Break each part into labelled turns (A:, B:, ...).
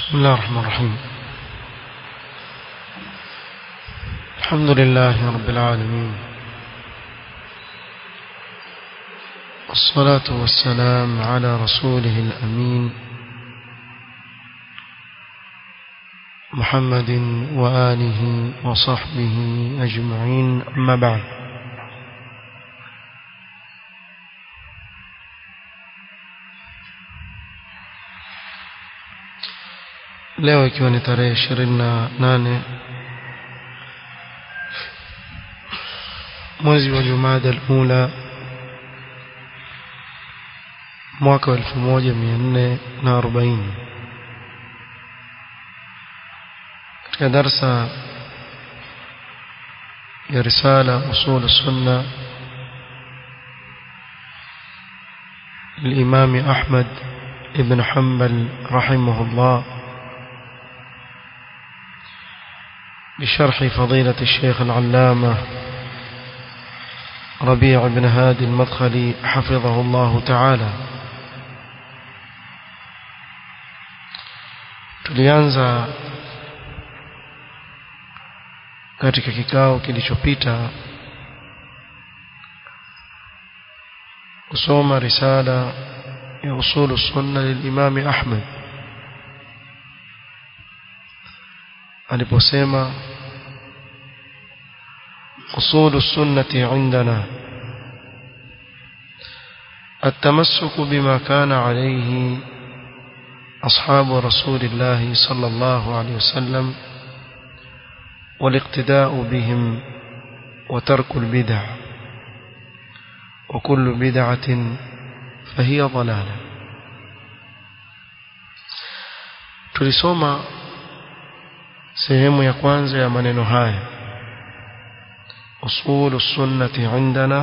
A: بسم الله الرحمن الرحيم الحمد لله رب العالمين والصلاة والسلام على رسوله الأمين محمد وآله وصحبه أجمعين أما بعد leo ikiwa ni tarehe ishirini na nane mwezi wa jumada alula mwaka wa elfu moja mia nne na arobaini katika darsa ya risala usul sunna الإمام أحمد بن حنبل رحمه الله بشرح فضيلة الشيخ العلامة ربيع بن هادي المدخلي حفظه الله تعالى tulianza katika kikao kilichopita kusoma risala ya usulu sunna lilimami Ahmad aliposema أصول السنة عندنا التمسك بما كان عليه أصحاب رسول الله صلى الله عليه وسلم والاقتداء بهم وترك البدع وكل بدعة فهي ضلالة tulisoma sehemu ya kwanza ya maneno haya أصول السنة عندنا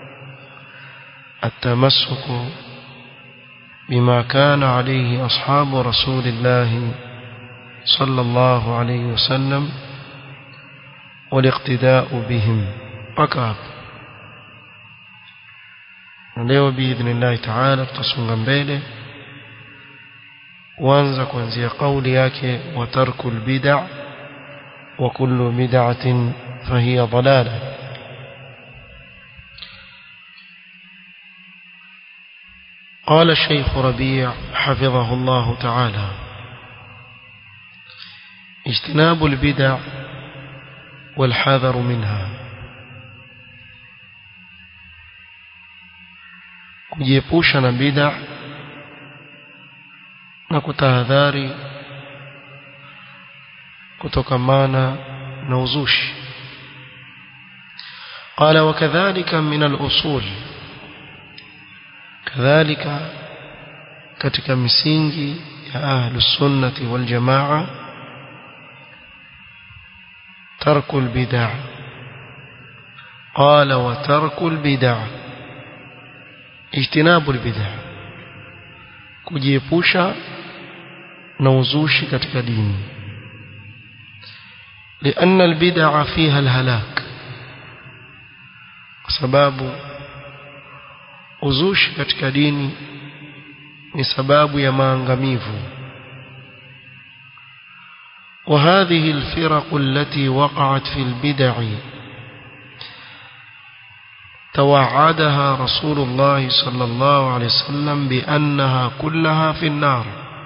A: التمسك بما كان عليه أصحاب رسول الله صلى الله عليه وسلم والاقتداء بهم وكاب leo biidhnillahi taala tutasonga mbele kuanza kuanzia kauli yake wa tarku lbida wa kullu bid'atin فهي ضلالة قال الشيخ ربيع حفظه الله تعالى اجتناب البدع والحذر منها kujiepusha na bid'a na kutahadhari kutokamana na uzushi قال وكذلك من الأصول كذلك katika misingi ya ahlus sunnati wal jamaa tarku al bid'ah qala wa tarku al bid'ah ijtinabu al bid'ah kujiepusha na uzushi katika dini لأن البدع فيها الهلاك kwa sababu uzushi katika dini ni sababu ya maangamivu وهذه الفرق التي وقعت في البدع توعدها رسول الله صلى الله عليه وسلم بأنها كلها في النار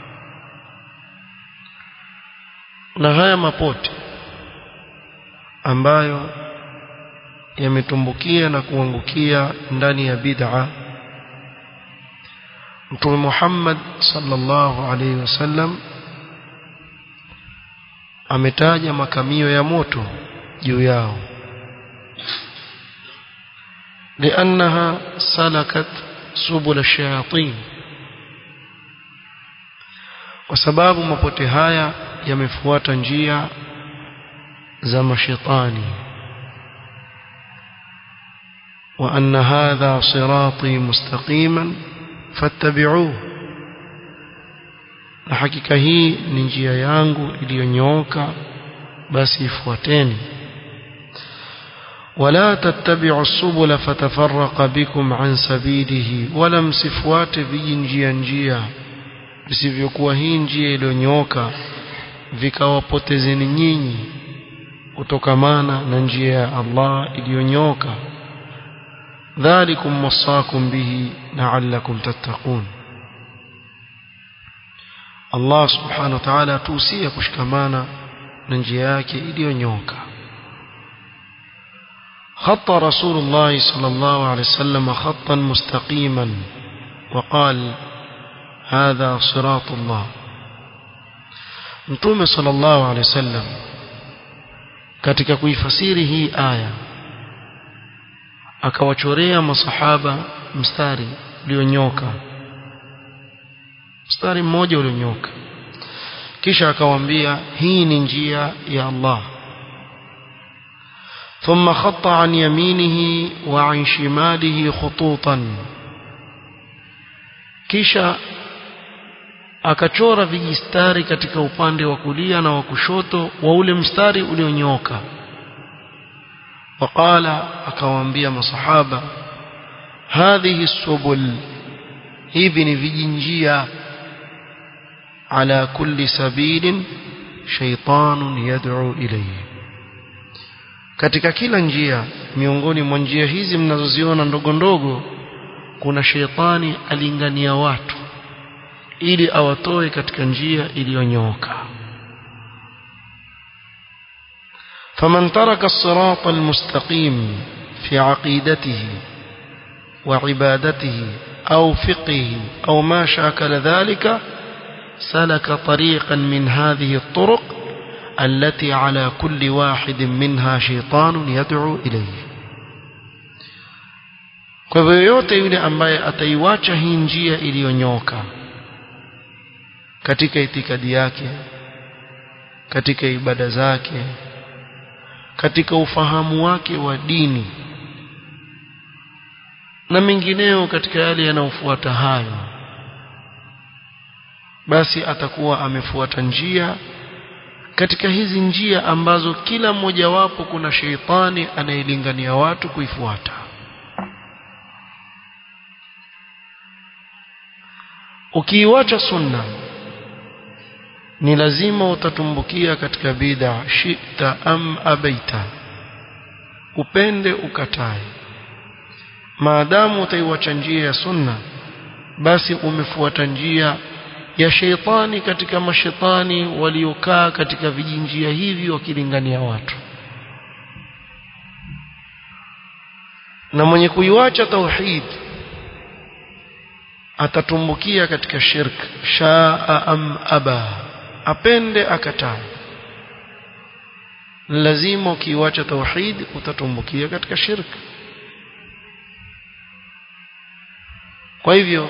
A: na haya mapote ambayo yametumbukia na kuangukia ndani ya bid'a Mtume Muhammad sallallahu alaihi wasallam ametaja makamio ya moto juu yao لأنها سلكت سبل الشياطين وسباب mapote haya yamefuata njia za mashaitani وأن هذا صراطي مستقيما فاتبعوه na hakika hii ni njia yangu iliyonyooka basi ifuateni wala tattabi'u subula fatafarraqa bikum an sabilihi wala msifuate vijinjia njia visivyokuwa hii njia iliyonyooka vikawapotezeni nyinyi kutokamana na njia ya Allah iliyonyooka dhalikum wasakum bihi la'allakum tattaqun Allah subhanahu wa ta'ala tuusia kushikamana na njia yake iliyonyooka خط رسول الله صلى الله عليه وسلم خطا مستقيما وقال هذا صراط الله Mtume sallallahu alaihi wasallam katika kuifasiri hii aya akawachorea masahaba mstari ulionyoka mstari mmoja ulionyoka kisha akawaambia hii ni njia ya Allah ثم خط عن يمينه وعن شماله خطوطا kisha akachora vijistari katika upande wa kulia na wa kushoto wa ule mstari ulionyoka waqala akawaambia masahaba hadhihi subul hivi ni vijinjia ala kulli sabilin shaytanun yad'u ilayhi katika kila njia miongoni mwa njia hizi mnazoziona ndogo ndogo kuna sheitani alingania watu ili awatoe katika njia iliyonyooka فمن ترك الصراط المستقيم في عقيدته وعبادته أو فقهه أو ما شاكل ذلك سلك طريقا من هذه الطرق التي على كل واحد منها شيطان يدعو إليه kwa hivyo yoyote yule ambaye ataiwacha hii njia iliyonyoka katika itikadi yake katika ibada zake katika ufahamu wake wa dini na mengineo katika yale yanayofuata hayo basi atakuwa amefuata njia katika hizi njia ambazo kila mmojawapo kuna sheitani anayelingania watu kuifuata ukiiwacha sunna ni lazima utatumbukia katika bid'a shita am abaita upende ukatae maadamu utaiwacha njia ya sunna basi umefuata njia ya sheitani katika mashetani waliokaa katika vijinjia hivi wakilingania watu na mwenye kuiwacha tauhid atatumbukia katika shirk shaa am aba apende akatae lazima ukiiwacha tauhid utatumbukia katika shirk kwa hivyo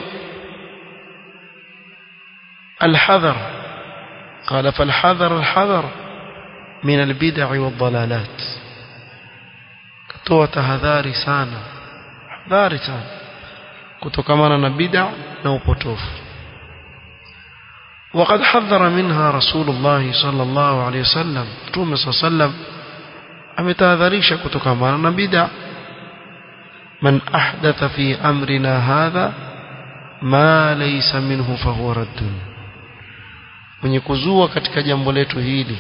A: الحذر قال فالحذر الحذر من البدع والضلالات كتوة هذاري سانا هذاري سانا كتوكمانا نبدع نوبوتوف وقد حذر منها رسول الله صلى الله عليه وسلم توم صلى الله عليه وسلم ametahadharisha kutokamana na bid'a man ahdatha fi amrina hadha ma laysa minhu fahuwa raddun mwenye kuzua katika jambo letu hili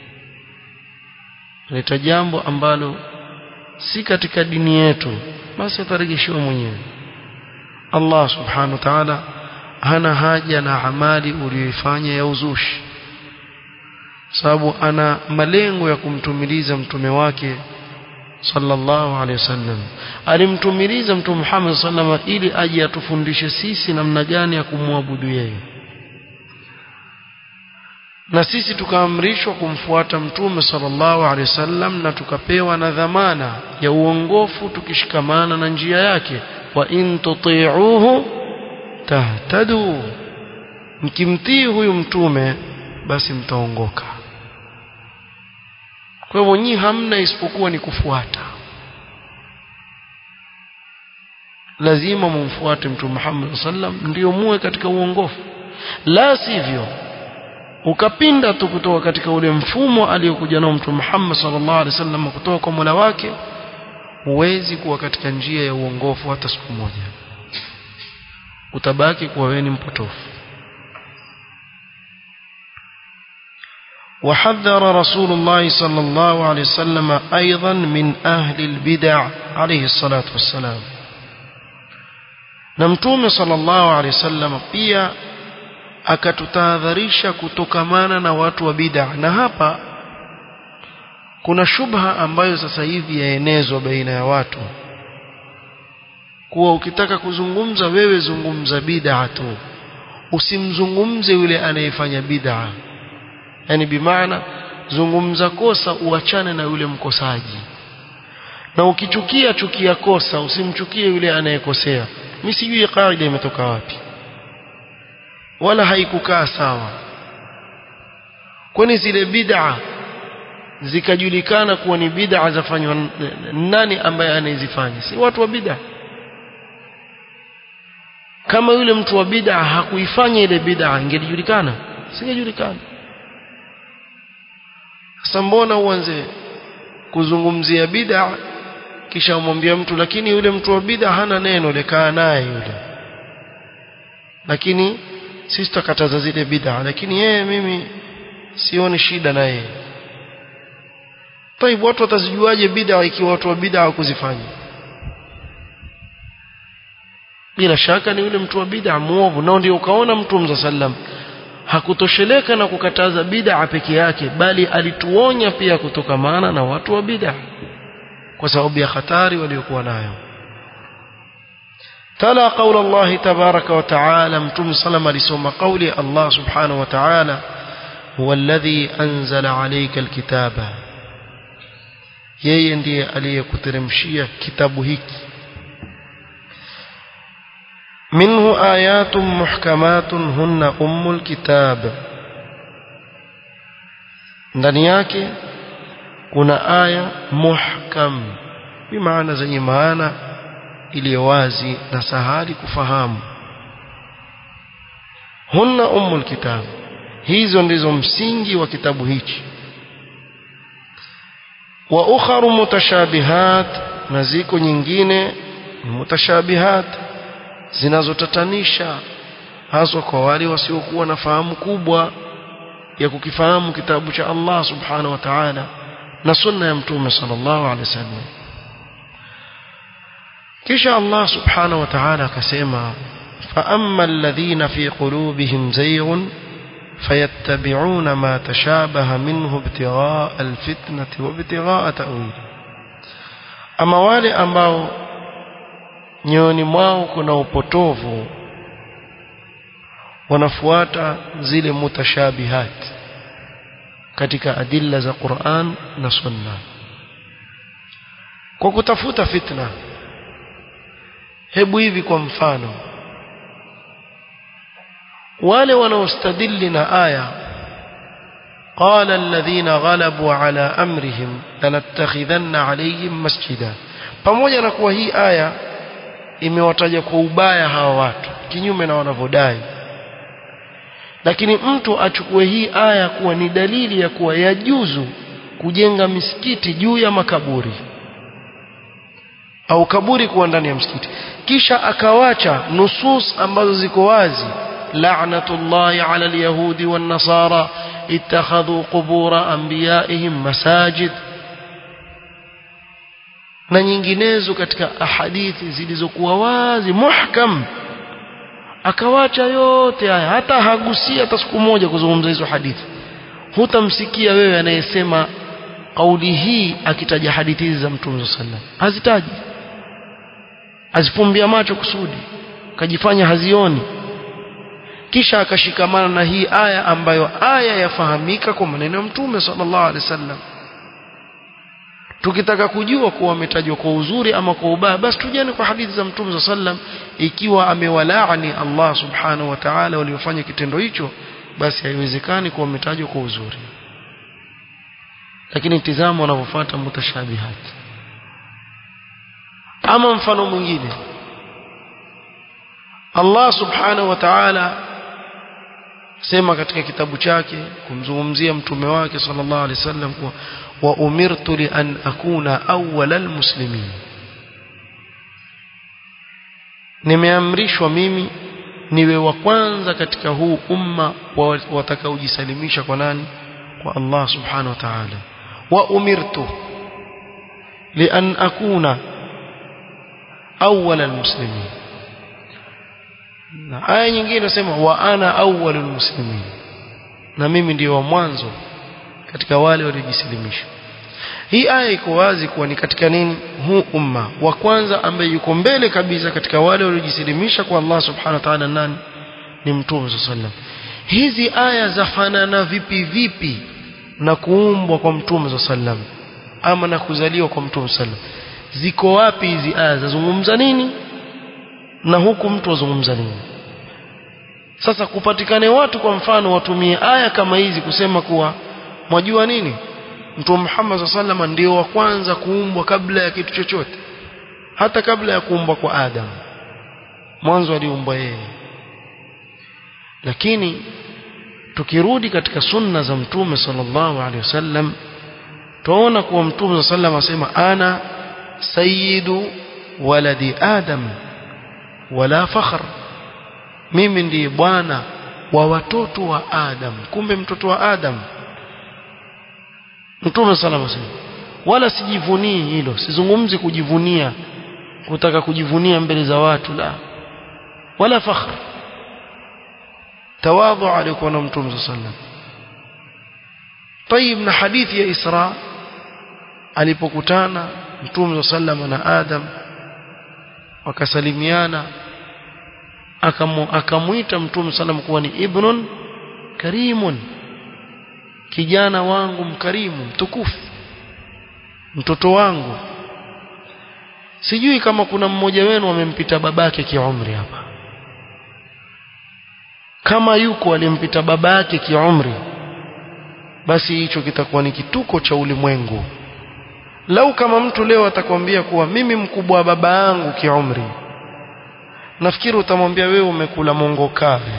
A: leta jambo ambalo si katika dini yetu basi atarejeshiwa mwenyewe Allah subhanahu wa ta'ala hana haja na amali uliyoifanya ya uzushi sababu ana malengo ya kumtumiliza mtume wake sallallahu alaihi wasallam alimtumiliza mtume Muhammad sallallahu ili aje atufundishe sisi namna gani ya kumwabudu yeye na sisi tukaamrishwa kumfuata mtume sallallahu alaihi wasallam na tukapewa na dhamana ya uongofu tukishikamana na njia yake wa in tuti'uhu tahtadu mkimtii huyu mtume basi mtaongoka kwa hivyo nyi hamna isipokuwa ni kufuata lazima mumfuate mtume Muhammad sallam ndio muwe katika uongofu la sivyo ukapinda tu kutoka katika ule mfumo aliyokuja nao mtume Muhammad sallallahu alaihi wasallam kutoka kwa Mola wake huwezi kuwa katika njia ya uongofu hata siku moja utabaki kuwa wewe ni mpotofu وحذر رسول الله صلى الله عليه وسلم أيضا من أهل البدع عليه الصلاة والسلام نمتوم صلى الله عليه وسلم pia akatutahadharisha kutokamana na watu wa bid'a na hapa kuna shubha ambayo sasa hivi yaenezwa baina ya watu kuwa ukitaka kuzungumza wewe zungumza bid'a tu usimzungumze yule anayefanya bid'a yani bimaana zungumza kosa uachane na yule mkosaji na ukichukia chukia kosa usimchukie yule anayekosea mimi sijui kaida imetoka wapi wala haikukaa sawa kwani zile bid'a zikajulikana kuwa ni bid'a zafanywa nani ambaye anayezifanya si watu wa bid'a kama yule mtu wa bid'a hakuifanya ile bid'a ingelijulikana singejulikana sasa mbona uanze kuzungumzia bid'a kisha umwambia mtu lakini yule mtu wa bid'a hana neno lekaa naye yule lakini sisi tutakataza zile bid'a lakini yeye mimi sioni shida na yeye Taibu watu watazijuaje bid'a ikiwa watu wa bid'a hawakuzifanya bila shaka ni yule mtu wa bid'a muovu nao ndio ukaona mtume sallam hakutosheleka na kukataza bid'a peke yake bali alituonya pia kutokamana na watu wa bid'a kwa sababu ya hatari waliokuwa nayo تلا قول الله تبارك وتعالى متوم سلم لسوم قول الله سبحانه وتعالى هو الذي أنزل عليك الكتاب yeye ndiye aliyekuteremshia kitabu hiki minhu ayatun muhkamatun hunna ummul kitab ndani yake kuna aya muhkam bimaana zenye maana iliyo wazi na sahali kufahamu hunna ummul kitab hizo ndizo msingi wa kitabu hichi wa ukharu mutashabihat na ziko nyingine ni mutashabihat zinazotatanisha haswa kwa wale wasiokuwa na fahamu kubwa ya kukifahamu kitabu cha Allah subhanahu wa ta'ala na sunna ya mtume sallallahu alaihi wasallam kisha Allah subhanahu wa ta'ala akasema fa amma alladhina fi qulubihim zayghun فيتبعون ما تشابه منه ابتغاء الفتنة وابتغاء تأويله أما wale ambao nyoyoni mwao kuna upotovu wanafuata zile mutashabihat katika adilla za Qur'an na Sunna kwa kutafuta fitna hebu hivi kwa mfano wale wanaostadili na aya قال الذين غلبوا على أمرهم لنتخذن عليهم مسجدا pamoja na kuwa hii aya imewataja kwa ubaya hawa watu kinyume na wanavyodai lakini mtu achukue hii aya kuwa ni dalili ya kuwa yajuzu kujenga misikiti juu ya makaburi au kaburi kuwa ndani ya msikiti kisha akawacha nusus ambazo ziko wazi la'natullahi 'ala al-yahudi wan-nasara ittakhadhu qubura anbiya'ihim masajid na nyinginezo katika ahadithi zilizokuwa wazi muhkam akawacha yote haya hata hagusia hata siku moja kuzungumza hizo hadithi hutamsikia wewe anayesema kauli hii akitaja hadithi hizi za mtume sallam hazitaji azifumbia macho kusudi kajifanya hazioni kisha akashikamana na hii aya ambayo aya yafahamika kwa maneno ya mtume sallallahu alaihi wasallam tukitaka kujua kuwa ametajwa kwa uzuri ama kwa ubaya basi tujane kwa hadithi za mtume sallam ikiwa amewalaani Allah subhanahu wa ta'ala waliofanya kitendo hicho basi haiwezekani kuwa ametajwa kwa uzuri lakini tizama wanavyofuata mutashabihat ama mfano mwingine Allah subhanahu wa ta'ala sema katika kitabu chake kumzungumzia mtume wake sallallahu alaihi wasallam kuwa wa umirtu li an akuna awwalal muslimin nimeamrishwa mimi niwe wa kwanza katika huu umma watakaojisalimisha kwa nani kwa Allah subhanahu wa ta'ala wa umirtu lian akuna awwal almuslimin na aya nyingine inasema wa ana awwalul muslimin na mimi ndio wa mwanzo katika wale waliojisilimisha hii aya iko wazi kuwa ni katika nini huu umma wa kwanza ambaye yuko mbele kabisa katika wale waliojisilimisha kwa Allah subhanahu wa ta'ala nani ni mtume sallam hizi aya zafanana vipi vipi na kuumbwa kwa mtume sallam ama na kuzaliwa kwa mtume sallam ziko wapi hizi aya zazungumza nini na huku mtu azungumza nini sasa kupatikane watu kwa mfano watumie aya kama hizi kusema kuwa mwajua nini Mtume Muhammad sallallahu ndio wa kwanza kuumbwa kabla ya kitu chochote hata kabla ya kuumbwa kwa Adam mwanzo aliumbwa yeye lakini tukirudi katika sunna za Mtume sallallahu alaihi wasallam tuona kuwa Mtume sallallahu asema ana sayyidu waladi Adam wala fakhr mimi ndiye bwana wa watoto wa Adam kumbe mtoto wa Adam Mtume sallallahu alaihi wasallam wala sijivunii hilo sizungumzi kujivunia kutaka kujivunia mbele za watu la wala fakhr tawadhu alikuwa na Mtume sallallahu alaihi wasallam طيب na hadithi ya Isra alipokutana Mtume sallallahu na Adam wakasalimiana akamuita Mtume sallam kuwa ni ibnun karimun kijana wangu mkarimu mtukufu mtoto wangu sijui kama kuna mmoja wenu amempita babake kiumri hapa kama yuko alimpita babake kiumri basi hicho kitakuwa ni kituko cha ulimwengu lau kama mtu leo atakwambia kuwa mimi mkubwa wa baba yangu kiumri nafikiri utamwambia wewe umekula mongo kavu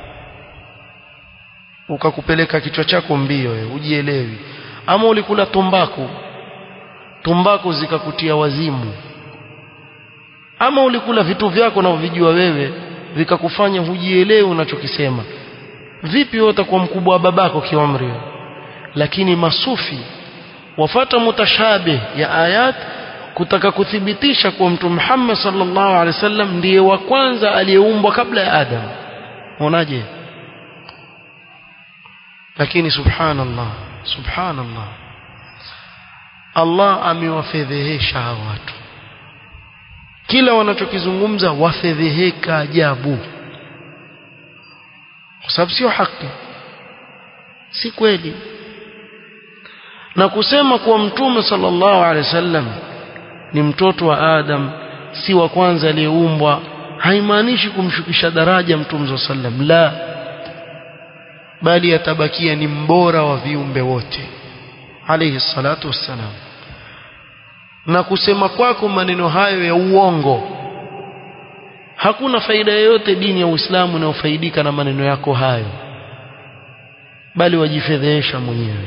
A: ukakupeleka kichwa chako mbio wewe ujielewi ama ulikula tumbaku tumbaku zikakutia wazimu ama ulikula vitu vyako na vijua wewe vikakufanya hujielewi unachokisema vipi wewe utakuwa mkubwa wa babako kiumri lakini masufi wafata mutashabih ya ayat kutaka kuthibitisha kuwa mtume Muhammad sallallahu alaihi wasallam ndiye wa kwanza aliyeumbwa kabla ya Adam unaje lakini subhanallah subhanallah Allah amewafedhehesha hawa watu kila wanachokizungumza wafedheheka ajabu kwa sababu sio haki si kweli na kusema kuwa mtume sallallahu alaihi wasallam ni mtoto wa Adam si wa kwanza aliyeumbwa haimaanishi kumshukisha daraja mtume sallam la bali atabakia ni mbora wa viumbe wote alayhi salatu wassalam na kusema kwako maneno hayo ya uongo hakuna faida yoyote dini ya Uislamu inayofaidika na maneno yako hayo bali wajifedhesha mwenyewe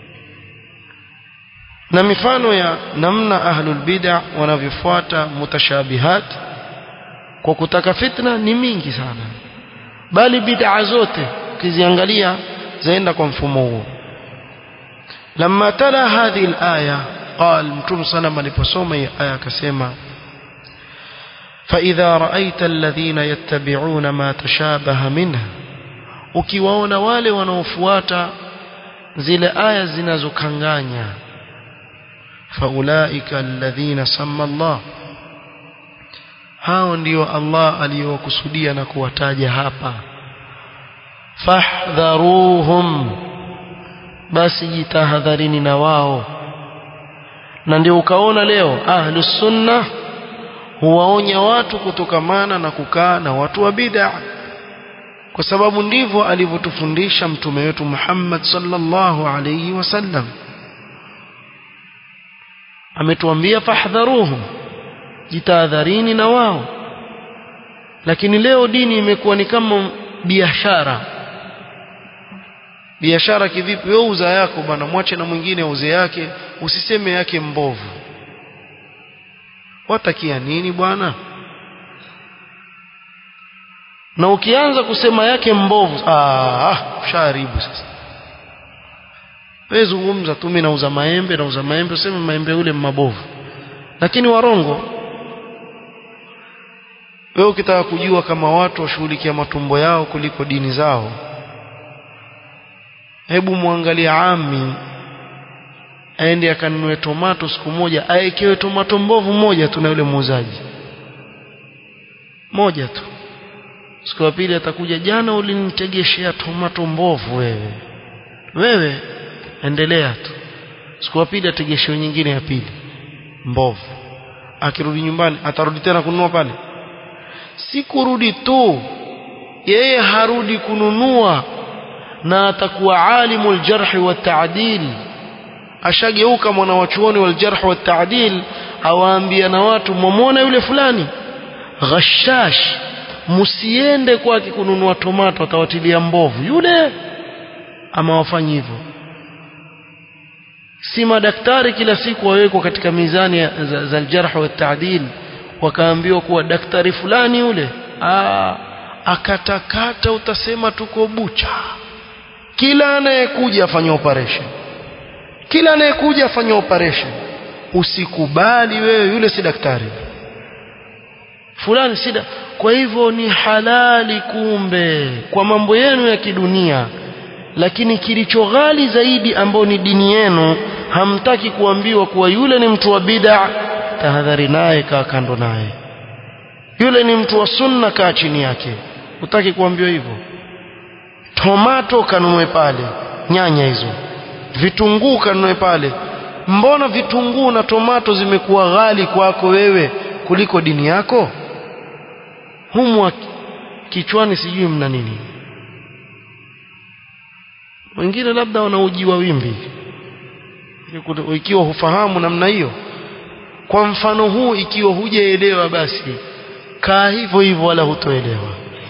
A: na mifano ya namna ahlul bid'a wanavyofuata mutashabihat kwa kutaka fitna ni mingi sana bali bid'a zote ukiziangalia zaenda kwa mfumo huo lamma tala hadhihi alaya قال متوم سلام aliposoma hii aya akasema فإذا رأيت الذين يتبعون ما تشابه منه ukiwaona wale wanaofuata zile aya zinazokanganya faulaika alladhina samma Allah hao ndio Allah aliyowakusudia na kuwataja hapa fahdharuhum basi jitahadharini na wao na ndio ukaona leo ahlus sunna huwaonya watu kutokamana na kukaa na watu wa bid'a kwa sababu ndivyo alivyotufundisha mtume wetu Muhammad sallallahu alayhi wasallam ametuambia fahdharuhum jitahadharini na wao lakini leo dini imekuwa ni kama biashara biashara kivipi wewe uza yako bwana mwache na mwingine auze yake usiseme yake mbovu watakia nini bwana na ukianza kusema yake mbovu ah ushaharibu sasa wewe zungumza tu mimi nauza maembe nauza maembe useme maembe ule mabovu lakini warongo wewe ukitaka kujua kama watu washughulikia matumbo yao kuliko dini zao hebu muangalie ami aende akanunue tomato siku moja aekewe tomato mbovu moja tu na yule muuzaji moja tu siku ya pili atakuja jana ulinitegeshea tomato mbovu wewe wewe endelea tu siku ya pili ategeshewe nyingine ya pili mbovu akirudi nyumbani atarudi tena kununua pale si kurudi tu yeye harudi kununua na atakuwa alimul jarhi wa ta'dil ashageuka mwana wa chuoni wal jarh wa ta'dil awaambia na watu mwamwona yule fulani ghashash msiende kwake kununua tomato atawatilia mbovu yule ama wafanyi hivyo si madaktari kila siku wawekwa katika mizani ya- za, za aljarh wa ta'dil wakaambiwa kuwa daktari fulani yule aa, akatakata utasema tuko bucha kila anayekuja afanye operation kila anayekuja afanye operation usikubali wewe yule si daktari fulani sida kwa hivyo ni halali kumbe kwa mambo yenu ya kidunia lakini kilicho ghali zaidi ambao ni dini yenu hamtaki kuambiwa kuwa yule ni mtu wa bid'a tahadhari naye kaa kando naye yule ni mtu wa sunna kaa chini yake utaki kuambiwa hivyo tomato kanunue pale nyanya hizo vitunguu kanunue pale mbona vitunguu na tomato zimekuwa ghali kwako wewe kuliko dini yako humu kichwani sijui mna nini wengine labda wanaujiwa wimbi ikiwa hufahamu namna hiyo kwa mfano huu ikiwa hujaelewa basi kaa hivyo hivyo wala hutoelewa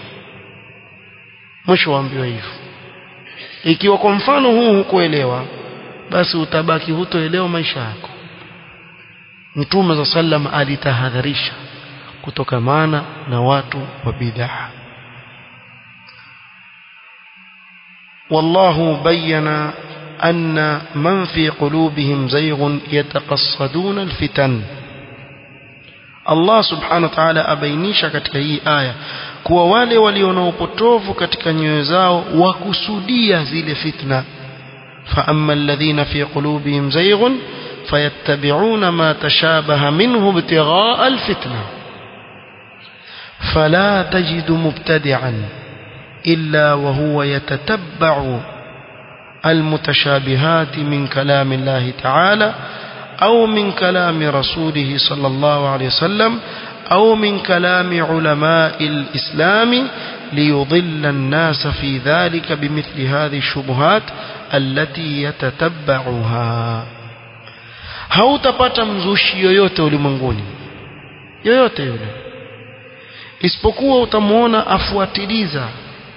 A: mwisho waambiwa hivyo ikiwa kwa mfano huu hukuelewa basi utabaki hutoelewa maisha yako mtume za sallam alitahadharisha kutokamana na watu wa bid'a والله بين أن من في قلوبهم زيغ يتقصدون الفتن Allah subhanahu wa ta'ala abainisha katika hii aya kuwa wale walio na upotovu katika nyoyo zao wakusudia zile fitna fa amma alladhina fi qulubihim zayghun fayattabi'una ma tashabaha minhu ibtigha'a alfitna fala tajidu mubtadi'an illa wa huwa yatataba'u المتشابهات من كلام الله تعالى أو من كلام رسوله صلى الله عليه وسلم أو من كلام علماء الإسلام ليضل الناس في ذلك بمثل هذه الشبهات التي يتتبعها hautapata mzushi yoyote ulimwenguni yoyote yule isipokuwa utamwona afuatiliza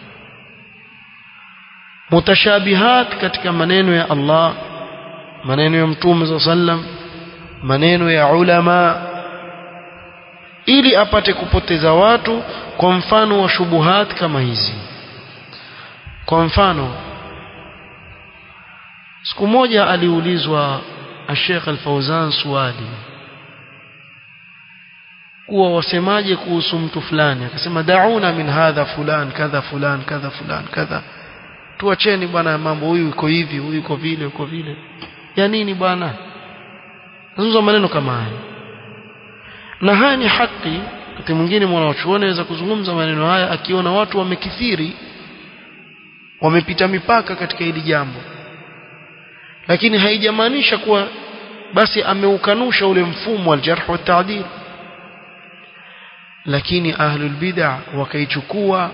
A: mutashabihat katika maneno ya Allah maneno ya mtume za sallam maneno ya ulama ili apate kupoteza watu kwa mfano wa shubuhat kama hizi kwa mfano siku moja aliulizwa Sheikh Al-Fauzan swali kuwa wasemaje kuhusu mtu fulani akasema dauna min hadha fulan kadha fulan kadha fulan kadha tuacheni bwana mambo huyu yuko hivi huyu yuko vile yuko vile ya nini bwana nazungumza maneno kama haya na haya ni haki wakati mwingine mwanachuoni anaweza kuzungumza maneno haya akiona watu wamekithiri wamepita mipaka katika hili jambo lakini haijamaanisha kuwa basi ameukanusha ule mfumo wa jarh wa ta'dil lakini ahlul bid'ah wakaichukua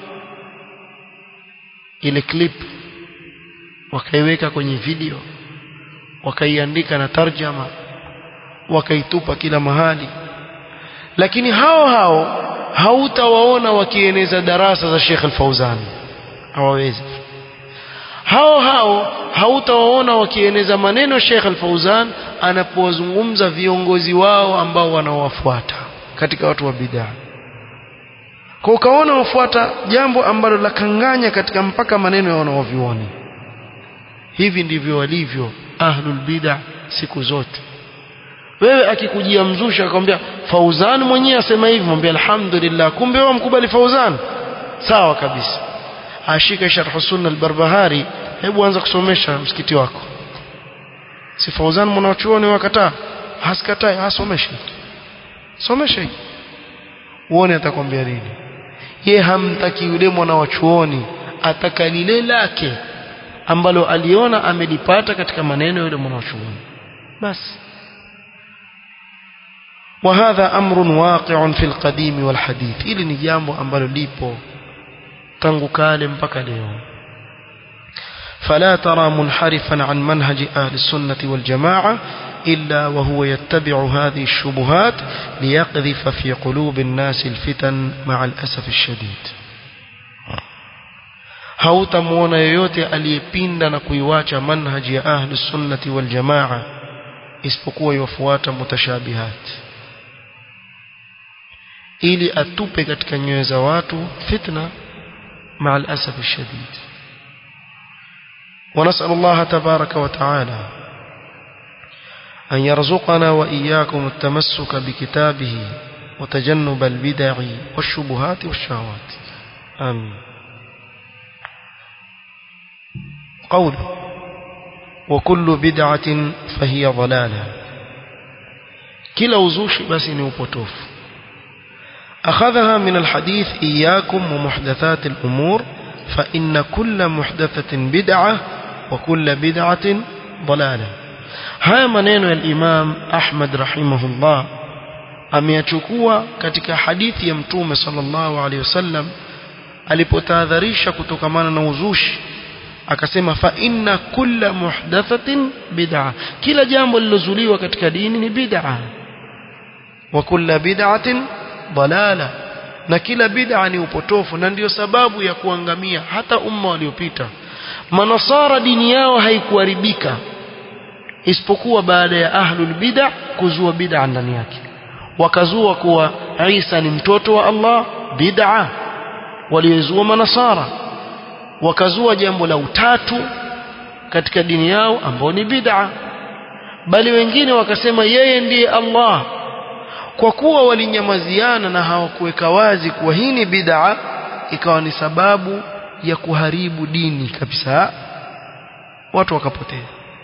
A: ile clip wakaiweka kwenye video wakaiandika na tarjama wakaitupa kila mahali lakini hao hao hautawaona wakieneza darasa za Sheikh Al-Fauzan hawawezi hao hao hautawaona wakieneza maneno Sheikh Al-Fauzan anapowazungumza viongozi wao ambao wanaowafuata katika watu wa bid'ah kwa ukaona wafuata jambo ambalo la kanganya katika mpaka maneno ya wanaovioni hivi ndivyo walivyo ahlul bid'ah siku zote wewe akikujia mzushi akamwambia Fauzan mwenyewe asema hivi mwambie alhamdulillah kumbe wewe mkubali Fauzan sawa kabisa ashika sharh sunna al-barbahari hebu anza kusomesha msikiti wako si Fauzan mwanachuoni wakataa hasikatai asomeshe somesha uone atakwambia nini ye hamtaki yule mwana wa chuoni ataka lile lake ambalo aliona amelipata katika maneno yule mwana wa chuoni basi وهذا أمر واقع في القديم والحديث ili ni jambo ambalo lipo tangu kale mpaka leo فلا ترى منحرفا عن منهج أهل السنة والجماعة إلا وهو يتبع هذه الشبهات ليقذف في قلوب الناس الفتن مع الأسف الشديد hautamuona yoyote aliyepinda na kuiwacha manhaji ya ahli sunnati wal jamaa isipokuwa iwafuata mutashabihat ili atupe katika nyoyo za watu fitna مع الأسف الشديد ونسأل الله تبارك وتعالى أن يرزقنا وإياكم التمسك بكتابه وتجنب البدع والشبهات والشهوات آمين قوله وكل بدعة فهي ضلالة كلا وزوش بس نوبوتوف أخذها من الحديث إياكم ومحدثات الأمور فإن كل محدثة بدعة وكل بدعة ضلالة haya maneno ya Imam Ahmad rahimahullah ameyachukua katika hadithi ya Mtume sallallahu alaihi wasallam alipotahadharisha kutokamana na uzushi akasema fa inna kulla muhdathatin bid'a kila jambo lilozuliwa katika dini ni bid'a wa kulla bid'atin dalala na kila bid'a ni upotofu na ndiyo sababu ya kuangamia hata umma waliopita manasara dini yao haikuharibika isipokuwa baada ya ahlul bid'a kuzua bid'a ndani yake wakazua kuwa Isa ni mtoto wa Allah bid'a waliozua manasara wakazua jambo la utatu katika dini yao ambao ni bid'a bali wengine wakasema yeye ndiye Allah kwa kuwa walinyamaziana na hawakuweka wazi kuwa hii ni bid'a ikawa ni sababu ya kuharibu dini kabisa watu wakapotea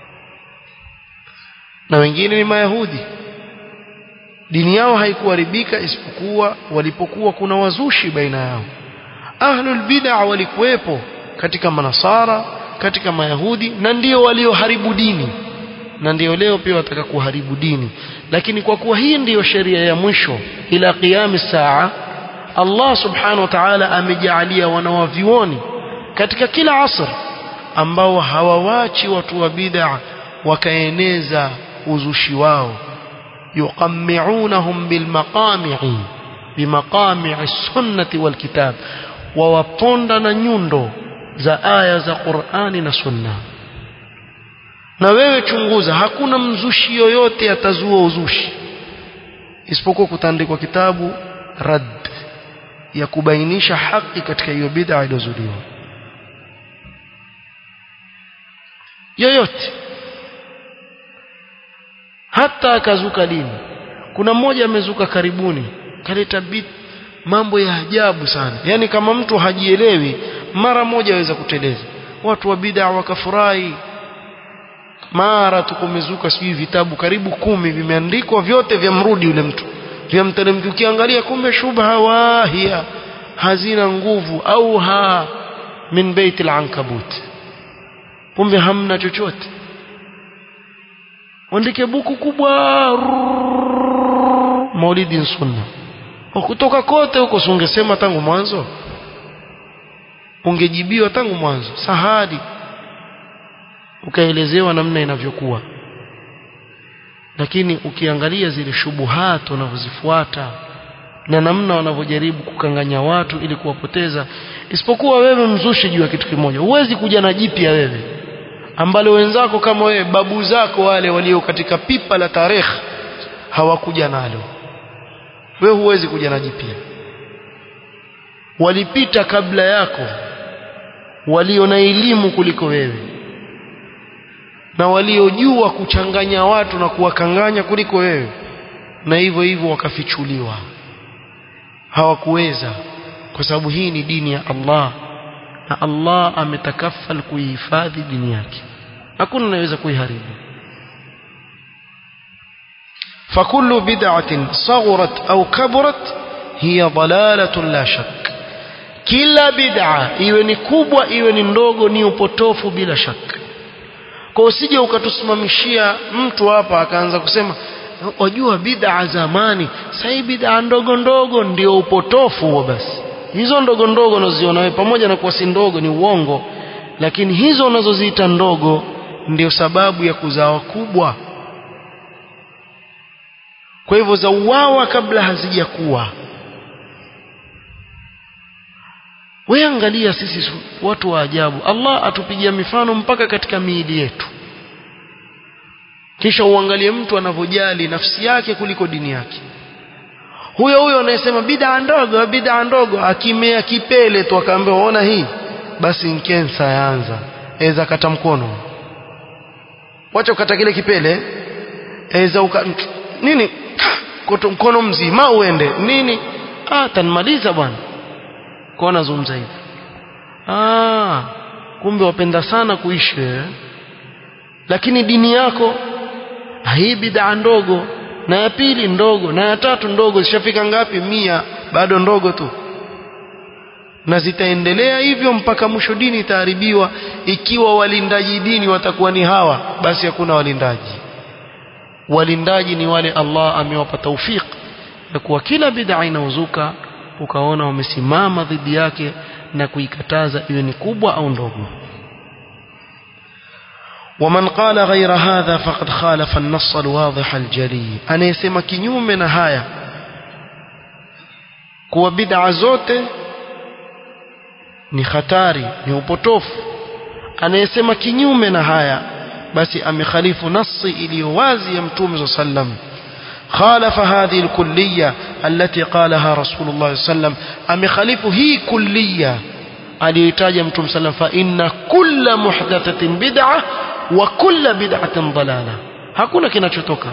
A: na wengine ni mayahudi dini yao haikuharibika isipokuwa walipokuwa kuna wazushi baina yao ahlul bid'a walikuwepo katika manasara katika mayahudi na ndio walioharibu dini na ndio leo pia wataka kuharibu dini lakini kwa kuwa hii ndiyo sheria ya mwisho ila qiyam saa Allah subhanahu wa ta'ala amejaalia wanawavioni katika kila asr ambao hawawachi watu wa bid'a wakaeneza uzushi wao yuqammi'unahum bilmaqami'i bimaqami'i sunnati walkitab wawaponda na nyundo za aya za Qur'ani na Sunna na wewe chunguza hakuna mzushi yoyote atazua uzushi isipokuwa kutandikwa kitabu rad ya kubainisha haki katika hiyo bid'a iliyozuliwa yoyote hata akazuka dini kuna mmoja amezuka karibuni kaleta bit mambo ya ajabu sana yani kama mtu hajielewi mara moja aweza kuteleza watu wa bid'a wakafurahi mara tukumezuka sijui vitabu karibu kumi vimeandikwa vyote vya mrudi yule mtu vya mteremki ukiangalia kumbe shubha wahia hazina nguvu au ha min baitil ankabut kumbe hamna chochote andike buku kubwa maulidi sunna kutoka kote huko sungesema tangu mwanzo ungejibiwa tangu mwanzo sahadi ukaelezewa namna inavyokuwa lakini ukiangalia zile shubuhat wanavyozifuata na namna wanavyojaribu kukanganya watu ili kuwapoteza isipokuwa wewe mzushi juu ya kitu kimoja huwezi kuja na jipya wewe ambalo wenzako kama wewe babu zako wale walio katika pipa la tarehe hawakuja nalo wewe huwezi kuja na jipya walipita kabla yako walio na elimu kuliko wewe na waliojua kuchanganya watu na kuwakanganya kuliko wewe na hivyo hivyo wakafichuliwa hawakuweza kwa sababu hii ni dini ya Allah na Allah ametakafal kuihifadhi dini yake hakuna anayeweza kuiharibu فكل بدعة صغرت أو كبرت هي ضلالة لا شك kila bid'a iwe ni kubwa iwe ni ndogo ni upotofu bila shaka kwa usije ukatusimamishia mtu hapa akaanza kusema wajua bid'a zamani sasa bid'a ndogo ndogo ndio upotofu huo basi hizo ndogo ndogo unaziona wewe pamoja na kuwa si ndogo ni uongo lakini hizo unazoziita ndogo ndio sababu ya kuzaa kubwa kwa hivyo za uwawa kabla hazijakuwa wewe angalia sisi watu wa ajabu Allah atupigia mifano mpaka katika miili yetu kisha uangalie mtu anavyojali nafsi yake kuliko dini yake huyo huyo anayesema bid'a ndogo bid'a ndogo akimea kipele tu akaambia ona hii basi nkensa yaanza eza kata mkono wacha ukata kile kipele eza uka nini koto mkono mzima uende nini ah tanmaliza bwana kwa nazungumza hivi ah kumbe wapenda sana kuishi eh? lakini dini yako hii bid'a ndogo na ya pili ndogo na ya tatu ndogo zishafika ngapi mia bado ndogo tu na zitaendelea hivyo mpaka mwisho dini itaharibiwa ikiwa walindaji dini watakuwa ni hawa basi hakuna walindaji walindaji ni wale Allah amewapa taufik ya kuwa kila bid'a inaozuka ukaona wamesimama dhidi yake na kuikataza iwe ni kubwa au ndogo ومن قال غير هذا فقد خالف النص الواضح الجلي أنا يسمى كنيوم نهاية kuwa bid'a zote ni hatari ni upotofu anayesema kinyume na haya basi amekhalifu nasi iliyo wazi ya mtume صلى الله عليه وسلم خالف هذه الكلية التي قالها رسول الله صلى الله عليه وسلم أمخالف هي كلية aliyoitaja mtume sallam fa inna kulla muhdathatin bid'a wa kulla bid'atin dalala hakuna kinachotoka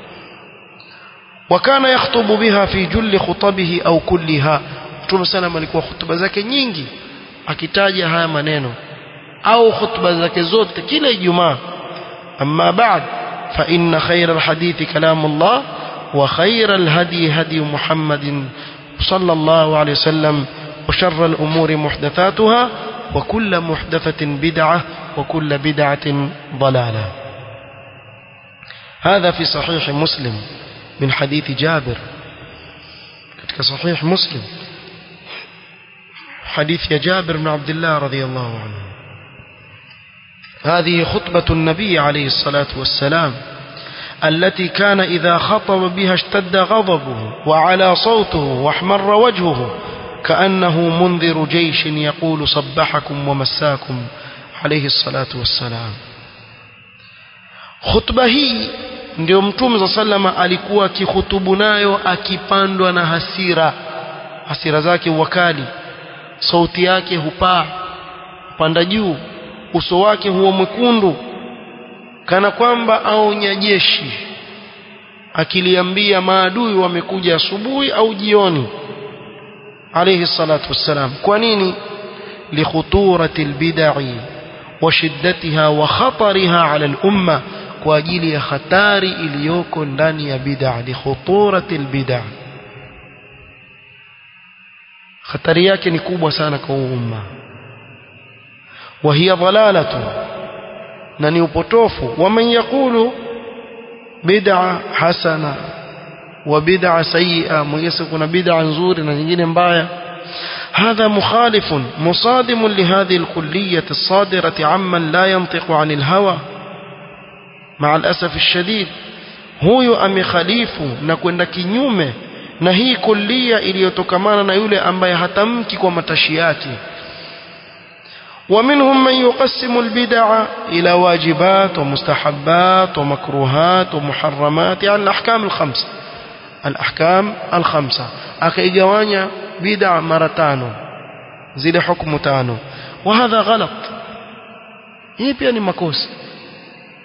A: wakana yakhutubu biha fi julli khutabihi au kulliha mtume sallam alikuwa hutuba zake nyingi akitaja haya maneno au hutuba zake zote kila ijumaa amma ba'd fa inna khayra alhadithi kalamullah wa khayra alhadi hadi muhammadin sallallahu alayhi wasallam وشر الأمور محدثاتها وكل محدثة بدعة وكل بدعة ضلالة هذا في صحيح مسلم من حديث جابر كتك صحيح مسلم حديث يا جابر بن عبد الله رضي الله عنه هذه خطبة النبي عليه الصلاة والسلام التي كان إذا خطب بها اشتد غضبه وعلى صوته واحمر وجهه كأنه منذر جيش يقول صبحكم ومساكم عليه الصلاة والسلام خطبة hii ndio mtume za sallama alikuwa akihutubu nayo akipandwa na hasira hasira zake wakali sauti yake hupaa panda juu uso wake huwa mwekundu kana kwamba aonya jeshi akiliambia maadui wamekuja asubuhi au jioni عليه الصلاة والسلام كونيني لخطورة البدع وشدتها وخطرها على الأمة كواجيل خطاري إليوكو ndani بدع لخطورة البدع خطري yake ni kubwa sana kwa umma وهي ضلالة na ni upotofu waman yaqulu bid'a hasana وبدعة سيئة ميسا كنا بدعة نزور نجين مبايا هذا مخالف مصادم لهذه الكلية الصادرة عمن لا ينطق عن الهوى مع الأسف الشديد huyu amekhalifu na kwenda kinyume na hii kulia iliyotokamana na yule ambaye hatamki kwa matashi yake ومنهم من يقسم البدع إلى واجبات ومستحبات ومكروهات ومحرمات يعني الأحكام الخمسة الأحكام الخمسة أكيجوانيا بدع مرتانو زيد حكم تانو وهذا غلط hii pia ni makosa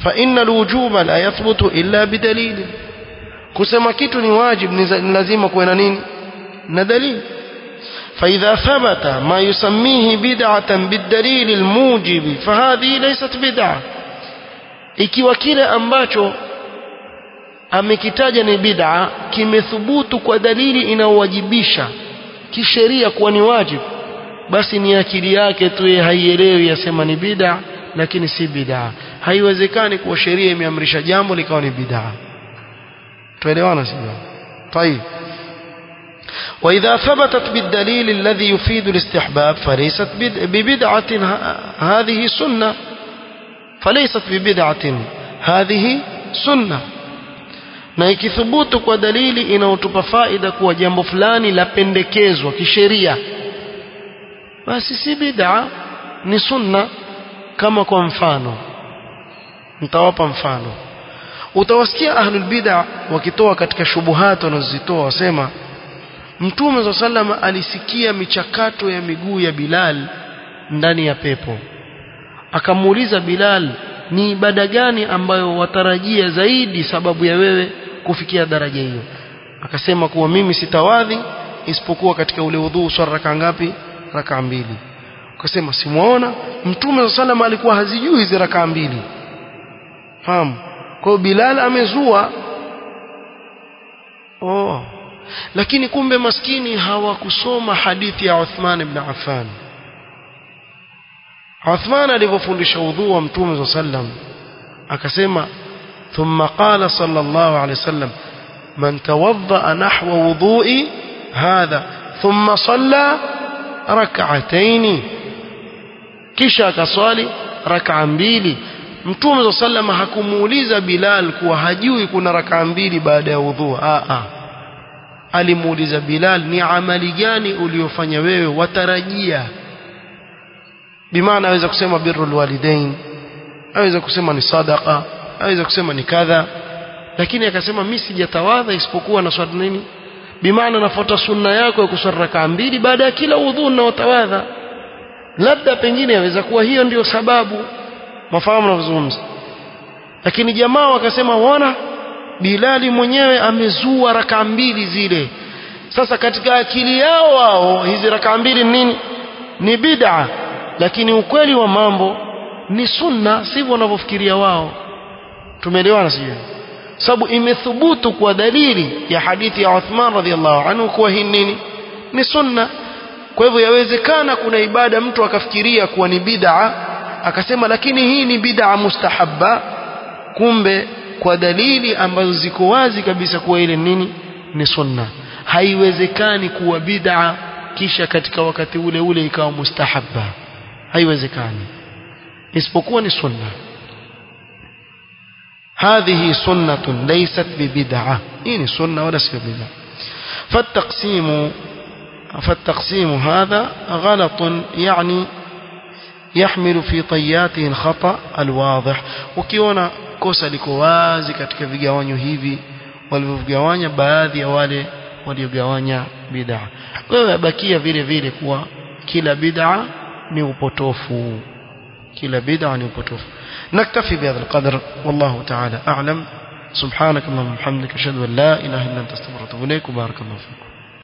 A: فإن الوجوب لا يثبت إلا بدليل kusema kitu ni wajib ni lazima kuwe na nini na dalili فإذا ثبت ما يسميه بدعة بالدليل الموجب فهذه ليست بدعة ikiwa kile ambacho amekitaja ni bid'a kimethubutu kwa dalili inayowajibisha kisheria kuwa ni wajibu basi ni akili yake tu yeye haielewi yasema ni bid'a lakini si bid'a haiwezekani kuwa sheria imeamrisha jambo likawa ni bid'a tuelewana sivyo طيب وإذا ثبتت بالدليل الذي يفيد الاستحباب فليست ببدعة هذه سنة فليست ببدعة هذه سنة na ikithubutu kwa dalili inayotupa faida kuwa jambo fulani lapendekezwa kisheria basi si bid'a ni sunna kama kwa mfano nitawapa mfano utawasikia ahlul bid'a wakitoa katika shubuhat wanazozitoa wasema Mtume za salama alisikia michakato ya miguu ya Bilal ndani ya pepo. Akamuuliza Bilal, ni ibada gani ambayo watarajia zaidi sababu ya wewe kufikia daraja hiyo? Akasema kuwa mimi sitawadhi isipokuwa katika ule udhuu swala raka ngapi? Raka mbili. Akasema simuona Mtume za salama alikuwa hazijui hizi raka mbili. Fahamu? Kwa hiyo Bilal amezua oh lakini kumbe maskini hawakusoma hadithi ya Uthman ibn Affan Uthman alivyofundisha udhu wa Mtume sallam akasema thumma qala sallallahu alayhi wasallam man tawadda nahwa wudhu'i hadha thumma salla rak'atayn kisha akaswali rak'a mbili Mtume sallam hakumuuliza Bilal kuwa hajui kuna rak'a mbili baada ya udhu a a alimuuliza Bilal ni amali gani uliofanya wewe watarajia bimaana aweza kusema birrul walidain aweza kusema ni sadaqa aweza kusema ni kadha lakini akasema mimi sijatawadha isipokuwa na swala nini bimaana nafuata sunna yako ya kuswali rakaa mbili baada ya kila udhu na utawadha labda pengine yaweza kuwa hiyo ndio sababu mafahamu navyozungumza lakini jamaa wakasema waona Bilali mwenyewe amezua raka mbili zile sasa katika akili yao wao hizi raka mbili nini ni bid'a lakini ukweli wa mambo ni sunna sivyo wanavyofikiria wao tumeelewana sio sababu imethubutu kwa dalili ya hadithi ya Uthman radhiallahu anhu kuwa hii nini ni sunna kwa hivyo yawezekana kuna ibada mtu akafikiria kuwa ni bid'a akasema lakini hii ni bid'a mustahabba kumbe kwa dalili ambazo ziko wazi kabisa kuwa ile nini ni sunna haiwezekani kuwa bid'a kisha katika wakati ule ule ikawa mustahabba haiwezekani isipokuwa ni sunna هذه سنة ليست ببدعة إن سنة ولا سير بدعة فالتقسيم فالتقسيم هذا غلط يعني يحمل في طياته الخطأ الواضح وكيونا kosa liko wazi katika vigawanyo hivi walivyogawanya baadhi ya wale waliogawanya bid'a wewe abakia vile vile kuwa kila bid'a ni upotofu kila bid'a ni upotofu naktafi bihadha alqadr wallahu ta'ala a'lam subhanak allahumma hamdika ashhadu an la ilaha illa anta astaghfiruka wa atubu ilaik barakallahu fikum